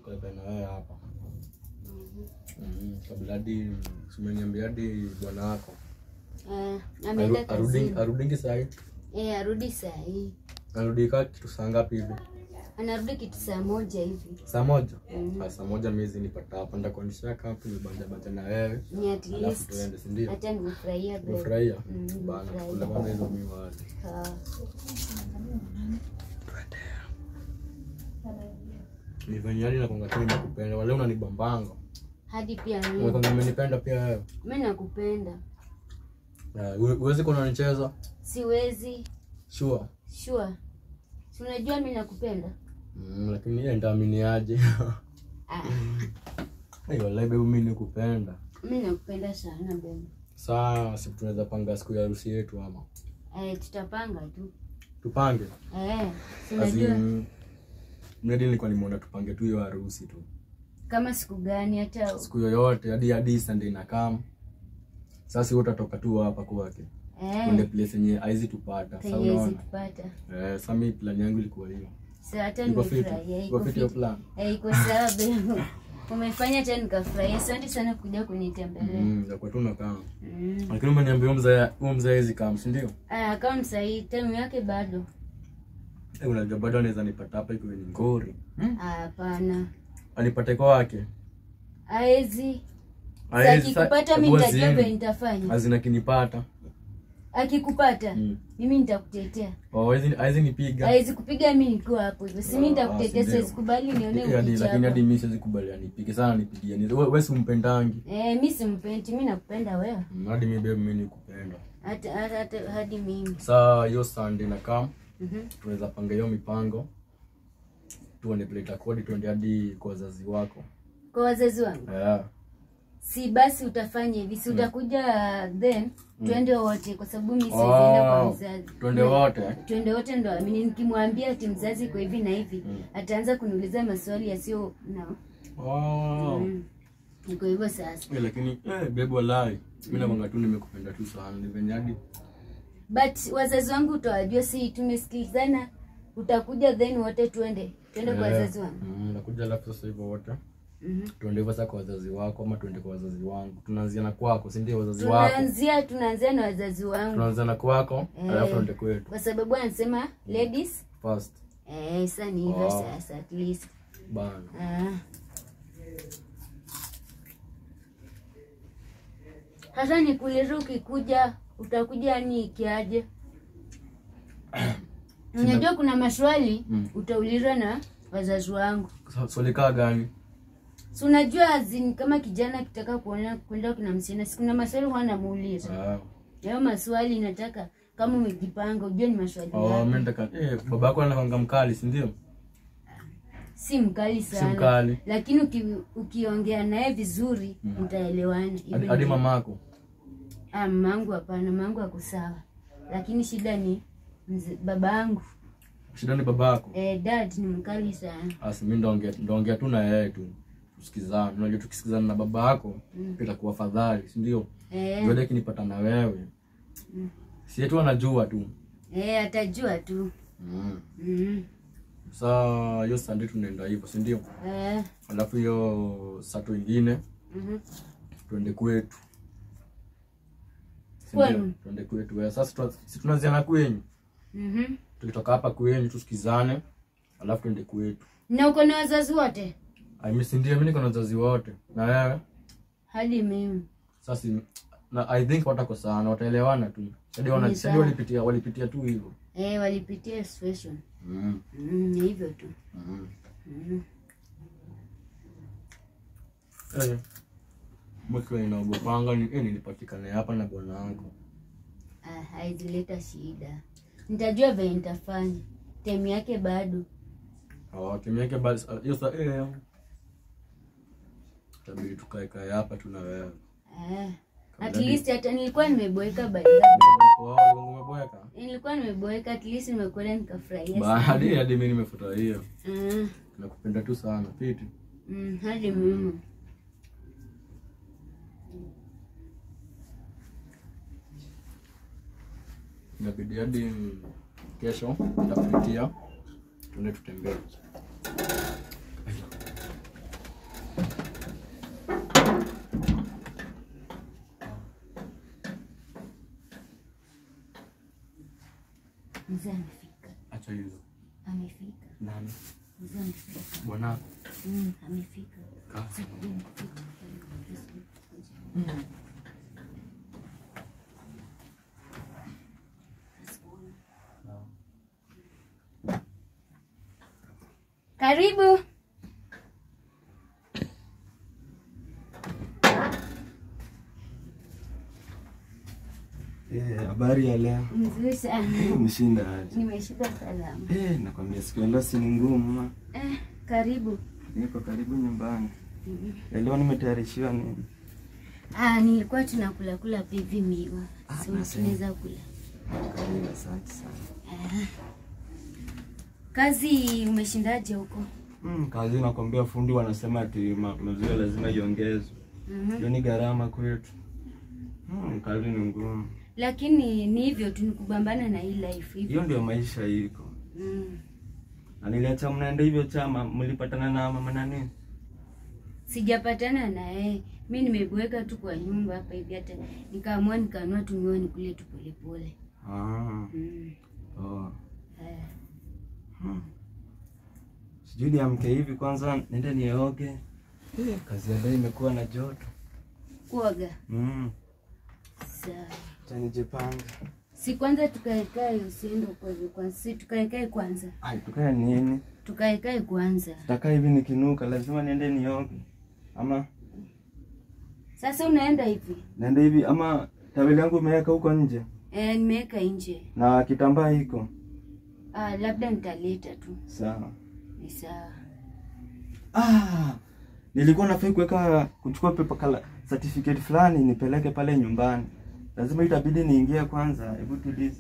tukae na wewe hapa Mhm, kabla hadi simeniambia hadi bwana wako Eh, ameenda Aru- arudi- kazini. arudingi sahi Eh, arudi saa hii. arudi kaa kitu saa ngapi hivi Anarudi kitu saa moja hivi. saa moja Mhm. Ah, saa moja miezi nipata hapa ndakuonyesha kapu nibanja banja na wewe Ni at alafu least tuende sindio hata nimefurahia bro. umefurahia Mhm, bana nimefurahia. kula kwanza hizo miwali Ah. ni venye hadi nakwanga tu nimekupenda wale unanibambanga Hadi pia mimi. umekwanga umenipenda pia wewe Mimi nakupenda. Ah, uwe- uwezi kuwa unanicheza Siwezi. sure Sure. Si unajua mimi nakupenda? Mm, lakini yeye ndaaminiaje Ah, Hey, wallahi baby mimi nikupenda mimi nakupenda sana bebe. saa si tunaweza panga siku ya harusi yetu ama Eh, tutapanga tu. tupange Eh, si As unajua in, mradi nilikuwa nimeona tupange tu hiyo harusi tu kama siku gani hata siku yoyote hadi hadi Sunday na kam sasa wewe utatoka tu hapa kwake kwende eh, place yenye haizi tupata sasa penye unaona tupata. eh sasa mimi plan yangu ilikuwa hiyo Sasa hata iko fit nimefurahia. iko Iko fit hiyo fit. plan Eh, iko sawa bebe. Umefanya hata nikafurahia. Asante sana kuja kunitembelea. mm ya tu nakaa Mm. lakini umeniambia huyo mzee huyo mzee hizi kam si ndio Ah, kama msahii time yake bado. eh unajua bado anaweza nipata hapa iko ni ngori Ah, Hapana. anipate kwa wake Aezi. Haezi, sa- Akikupata mimi hebu nitajua azime. vile nitafanya. hazina kinipata Akikupata Mm. mimi nitakutetea. oh hizi hizi nipiga Hawezi kupiga mimi nikiwa hapo hivyo. Si mimi Ah, nitakutetea, si siwezi ndio. kubali nione Eh, hadi- lakini hadi ukichapa. mimi siwezi kubali anipige sana nipigie ni wewe wewe si umpendangi Eh, mimi simpendi, mimi nakupenda wewe. Mm, hadi mimi babe mimi nikupenda Hata hata hata- hadi mimi. saa hiyo Sunday na kam Mhm. tunaweza panga hiyo mipango tuone vile itakuwa hadi tuende hadi kwa wazazi wako Kwa wazazi wangu. yeah. Si basi utafanya hivi, si utakuja then twende wote kwa sababu mimi siwezi enda kwa oh, mzazi. tuende wote Twende wote ndo amini nikimwambia ati mzazi kwa hivi na hivi, Mm. ataanza kuniuliza maswali yasiyo na oh. Mm. Niko hivyo sasa. Eh, lakini eh, babe walai mimi nakwanga tu nimekupenda tu sana ni venye hadi But wazazi wangu utawajua, si tumesikilizana, utakuja then wote twende twende kwa Eh, wazazi wangu. mm, nakuja alafu sasa hivyo wote Mhm. tuende hivyo sasa kwa wazazi wako ama tuende kwa wazazi wangu tunaanzia na kwako si ndio wazazi wako Tunaanzia tunaanzia na wazazi wangu tunaanzia na kwako Eh. alafu tuende kwetu kwa sababu anasema ladies first eh, sasa ni hivyo Oh. sasa at least bana Ah. Sasa nikuulize, ukikuja utakuja ni ikiaje? Unajua kuna maswali Mm. utaulizwa na wazazi wangu, So- swali kaa gani si unajua azini, kama kijana akitaka kuona kwenda kuna msichana, si kuna maswali huwa namuuliza. Ah. Hayo maswali nataka kama umejipanga, ujue ni maswali Oh, yapi. mimi nataka eh, baba yako anakwanga mkali si ndio si mkali si sana mkali lakini uki, ukiongea naye vizuri mtaelewana. hadi Hivyo hadi ndio. mamako Ah, mamangu hapana, mamangu ako sawa, lakini shida ni mze- babangu. shida ni baba yako Eh, dad ni mkali sana. asi mimi ndaongea ndaongea tu na yeye tu tusikizane unajua tukisikizana na baba yako Mm. itakuwa fadhali si ndio Eh, Ndio kinipata na wewe Mm. si yetu anajua tu eh, atajua tu. mm. Mm. saa hiyo sande tunaenda hivyo si ndio Eh, alafu hiyo sato ingine mhm. tuende kwetu Si ndio? Kwenu? tuende kwetu eh, sasa tuna- si tunaanzia kwenyu Mhm. tukitoka hapa kwenyu tusikizane alafu tuende kwetu Na uko na wazazi wote Ai, mimi si ndio mimi niko na wazazi wote na wewe hadi mimi. sasa si- na i think watakosana wataelewana tu hadi wana Ni hadi sawa. walipitia walipitia tu hivyo Eh, walipitia situation. mm. Mm, ni hivyo tu. mm. Mhm. eh mkiwa inaogopanga ni eh, nilipatikane hapa na bwana wangu Ah, haizileta shida. Nitajua venye nitafanya. Time yake bado. Oh, timu yake basi ah, hiyo sa eh tabidi tukae kae hapa tu na wewe Eh. At Kabla least hata nilikuwa nimeboeka by the way. Wow, umeboeka Nilikuwa nimeboeka at least nimekuona nikafurahia. sana. baada hadi mimi nimefurahia Mm, nakupenda tu sana piti mm, hadi mimi. inabidi hadi kesho nitakupitia tuende tutembee mzee amefika Acha hizo. amefika Nani? mzee amefika Bwana. mm, amefika Kaa. Sikujua amefika. karibu Eh, habari ya leo. mzuri sana Umeshinda aje? nimeshika salama Eh, nakwambia siku ya leo si ni ngumu ma. eh, karibu Niko karibu nyumbani. Ya leo nimetayarishiwa nini? ah, nilikuwa tunakula kula pivi miwa Ah, so nasema. tunaweza kula Karibu, asante sana. Ah. kazi umeshindaje huko Mm, kazi nakwambia fundi wanasema ati ma- maziwa lazima iongezwe. Mhm. Hiyo ni gharama kwetu. Mm, kazi ni ngumu. lakini ni hivyo tu ni kubambana na hii life hivyo Hiyo ndio maisha iko. mm. Na niliacha mnaenda hivyo chama, mlipatana na mama nani? sijapatana na yeye mi nimebweka tu kwa nyumba hapa hivi hata nikaamua nikanua tumiwa nikule tu polepole Ah. mm. Oh. eh. Hmm. Sijui niamke hivi kwanza nende nioge. Kazi ya leo imekuwa na joto. kuoga Mm. sawa Acha nijipanga. si kwanza tukaekae usiende uko hivyo kwanza si tukaekae kwanza Ai, tukae nini? tukaekae kwanza Takaa hivi nikinuka, lazima niende nioge. Ama sasa unaenda hivi naende hivi ama taweli yangu imeweka huko nje eh, nimeweka nje na kitambaa iko. ah, labda nitaleta tu Sawa. ni sawa Ah, nilikuwa nafai kuweka kuchukua paper kala certificate fulani nipeleke pale nyumbani. Lazima itabidi niingie kwanza. Hebu tulize.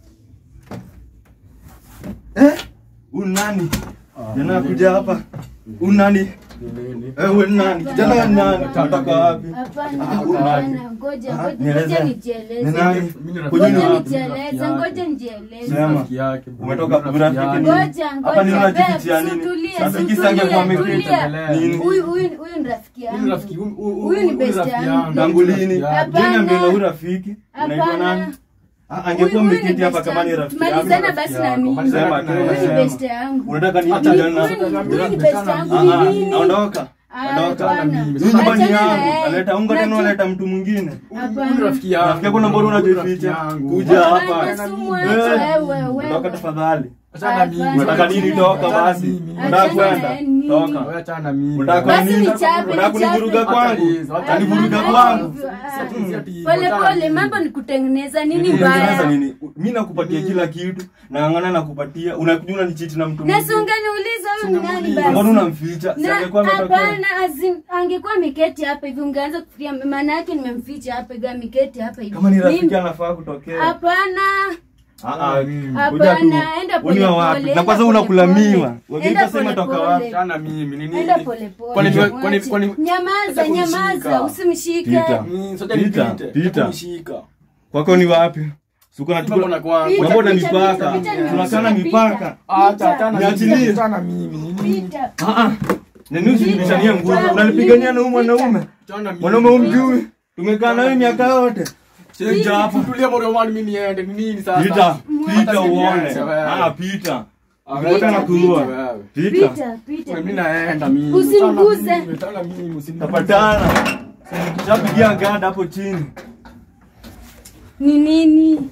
Eh? Unani? Jana kuja hapa. Unani? Eh, wewe nani? Kijana wewe nani? Unatoka wapi? hapana Ah, hapana ngoja Ah, ngoja nieleze. ngoja Ni nijieleze nani? Mimi ni Kwenye ngoja ni- nijieleze ngoja nijieleze Sema. Rafiki yake, bro. Umetoka Rafiki urafiki yake. nini? ngoja Hapa ni ngoja unajifichia babe, nini? sutulie, Rafiki sutulie, zangu kwa tulia. amekuita. Nini? huyu huyu huyu ni rafiki Huyu ni rafiki- yangu huyu- huyu- Huyu ni huyu best rafiki yangu. Tangu lini? Rafiki yake. Hapana. Jina mbele huyu rafiki. Unaitwa Hapana. nani? Ah, angekuwa Huyu- huyu mmeketi ni hapa best kama ni yangu. rafiki yangu. Tumalizana rafiki basi na yako. mimi Malizana Sema, na tena huyu ni sema. best yangu Unataka ni Hata Huyu- jana? huyu ni- huyu ni Mimi- best yangu Ah, ni ah, nini Ondoka. Ah, Ondoka. hapana. Mimi Hii nyumba ni Achana na yangu. yeye. Aleta unga tena Najua- unaleta mtu mwingine. Hapana. Huyu ni rafiki yangu. Rafiki yako na mbona Huyu ni unajificha? rafiki yangu. Kuja Hapana, hapa. si mwache, Eh, wewe, wewe. Ondoka tafadhali. Achana na mimi. Hapana. Unataka nini? Achana Toka na basi. mimi. Unataka Achana na kwenda? nini? Toka. Wewe achana na mimi. Unataka Basi nini? nichape, Unataka kunivuruga nichape. kwangu? Hapana, Kunivuruga hapana, kwangu? hivyo, ah. Si ati- si ati- pole achana pole na mambo mimi. ni kutengeneza nini Kutengeneza mbaya nini? Mimi nakupatia kila kitu, naangana nakupatia, unakuja unanichiti na mtu na si mwingine. unganiuliza huyu ni nani Ungemuuliza. Mbona basi unamficha? Si na angekuwa ametokea. hapana azim- angekuwa ameketi hapa hivi ungeanza kufikiria maana yake nimemficha hapa hivi ameketi hapa hivi Kama ni rafiki Mimi- anafaa kutokea. hapana Ah ah. Hapana, Kuja tu. enda Uniwa pole wapi? pole, Na kwanza enda unakula pole pole. miwa. Wageni Enda tasema pole toka pole. wapi? Achana na mimi. Ni nini? enda pole pole Kwani- mwache. kwani- kwani- nyamaza Acha kunishika. nyamaza usimshike Pita. Mm, soja Pita, nipite. pita. Kunishika. Kwako ni wapi? Suko na Mambo na kwangu. Pita, Mambo na pita, mipaka. pita, pita, Tunakana pita. mipaka. Acha, achana na Niachilie. mimi. Achana na mimi. Ni nini? Pita. Ah ah. Nani usinibishanie nguvu? Pita. Unanipigania na huyu mwanaume. Achana na mimi. Mwanaume umjui. Tumekaa nawe miaka yote. Pita hapa. Tulia moyo wangu mimi niende. Ni nini sasa? Pita. Pita Hata uone. niache wewe. Ah pita. Ah, Ngoja Pita, nakuua. wewe. Pita. pita pita Mimi naenda mimi. Usiniguze. Achana na mimi, achana na mimi, usiniguze. Tapatana. Kishapigia gada hapo chini. ni nini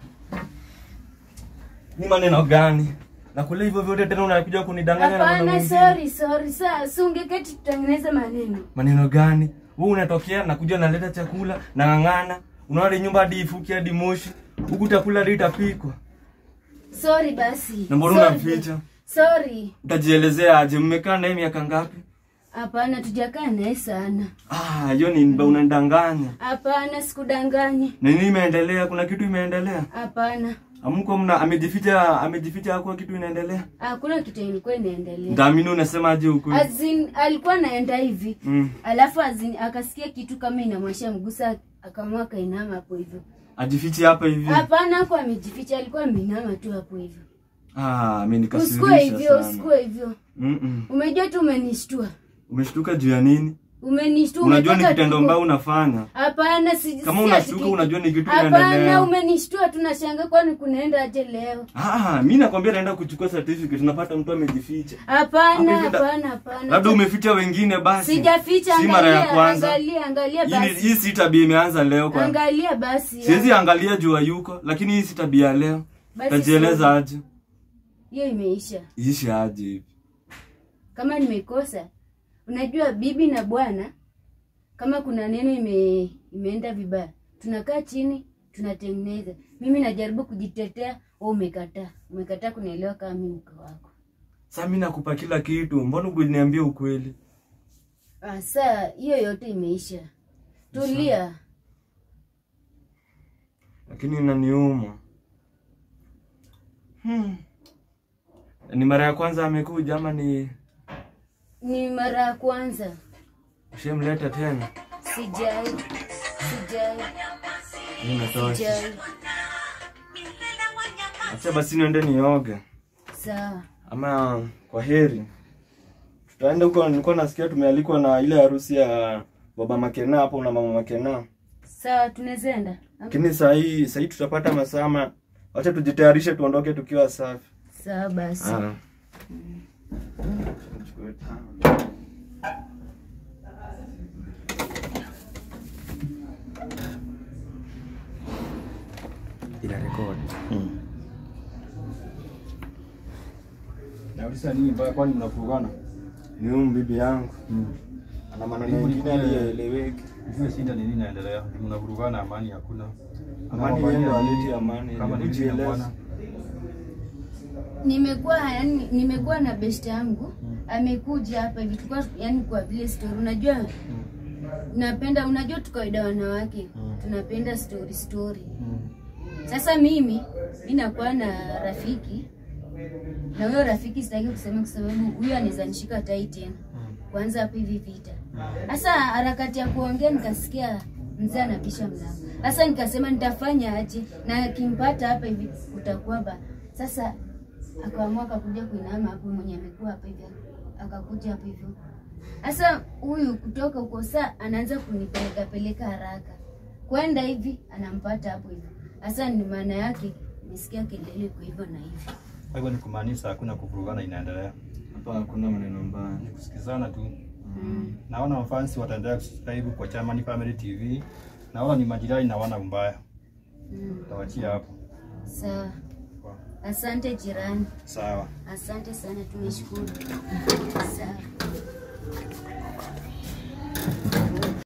Ni maneno gani? Na kule hivyo vyote tena unakuja kunidanganya na maneno hapana mengine. sorry sorry saa si ungeketi tutengeneze maneno Maneno gani? Wewe unatokea nakuja naleta chakula nang'ang'ana. Unaona nyumba hadi ifuki hadi moshi. Huku chakula hadi itapikwa. sorry basi Na mbona Sorry. unamficha? sorry Utajielezea aje? Mmekaa naye miaka ngapi? hapana tujakaa naye sana Ah, hiyo ni mba unanidanganya. hapana sikudanganye Na nini imeendelea? Kuna kitu imeendelea? hapana Amko mna amejificha amejificha hakuwa kitu inaendelea. hakuna kitu ilikuwa inaendelea Ndaamini unasemaje huko? azin alikuwa anaenda hivi Mm. alafu azin akasikia kitu kama inamwasha mgusa akaamua akainama hapo hivyo Ajifiche hapa hivi. hapana hapo amejificha alikuwa ameinama tu hapo hivyo Ah, mimi usikue nikasirisha hivyo sana. usikue hivyo Mm -mm. umejua tu umenishtua Umeshtuka juu ya nini? Umenishtua. unajua ni umetaka kitendo tuko- mbaya unafanya Hapana, si Kama si unashtuka, ati- unajua ni kitu Hapana, inaendelea. umenishtua tunashanga kwani kunaenda aje leo? ah mi nakwambia naenda kuchukua certificate unapata mtu amejificha Hapana, Hapo hivi da- hapana, hapana. labda umeficha wengine basi Sijaficha, si mara ya angalia, kwanza angalia, angalia Hii ni- basi. hii si tabia imeanza leo kwa Angalia basi. siwezi angalia jua yuko lakini hii si tabia ya leo Basi tajieleza sawa. aje Hiyo imeisha. ishi aje hivi Kama nimekosa, unajua bibi na bwana, kama kuna neno ime, imeenda vibaya, tunakaa chini tunatengeneza. Mimi najaribu kujitetea, wewe umekataa, umekataa kunielewa kama mimi mke wako. sa mi nakupa kila kitu mbona ukuniambia ukweli Ah, saa hiyo yote imeisha. Tulia. lakini inaniuma hmm. ni mara ya kwanza amekuja ama ni Ni mara ya kwanza. ushamleta tena Sijai, sijai, Imetosha. sijai. acha basi niende nioge Sawa. ama kwa heri tutaenda huko nilikuwa nasikia tumealikwa na ile harusi ya baba makena hapo na mama makena Sawa, tunaweza enda. Ama- lakini sahii sahii tutapata masama wacha tujitayarishe tuondoke tukiwa safi Sawa basi. Ah. Nichukue tano. ina rekodi nauliza nini mbaya kwani mnavurugana ni huyu bibi yangu ana maneno Hebu mengine nipe- aliyeeleweki Ujue shida ni nini inaendelea? Ni Mnavurugana, amani hakuna. Amani Kama yenu bwana- haleti amani, Kama ni hebu bibi na jieleze. bwana. nimekuwa yani nimekuwa na best yangu amekuja hapa hivi tulikuwa yani kwa vile story unajua napenda unajua tu kawaida wanawake tunapenda story story sasa mimi mi nakuwa na rafiki na huyo rafiki sitaki kusema kwa sababu huyo anaweza nishika tai tena kwanza hapa hivi vita sasa harakati ya kuongea nikasikia mzee anapisha mlango sasa nikasema nitafanya aje na akimpata hapa hivi utakuwa ba sasa akaamua akakuja kuinama hapo mwenye amekuwa hapa hivi akakuja hapa hivyo sasa huyu kutoka huko saa anaanza kunipeleka peleka haraka kwenda hivi anampata hapo hivyo sasa ni maana yake nisikia kelele kwa hivyo na hivyo Kwa hivyo ni kumaanisha hakuna kuvurugana inaendelea. hapa hakuna maneno mbaya Ni kusikizana tu. mm. Naona mafansi wataendelea kusubscribe kwa Chamani Family TV. Naona ni majirani na wana mbaya. Mm. Tawachia hapo. sawa asante jirani Sawa. asante sana tumeshukuru sawa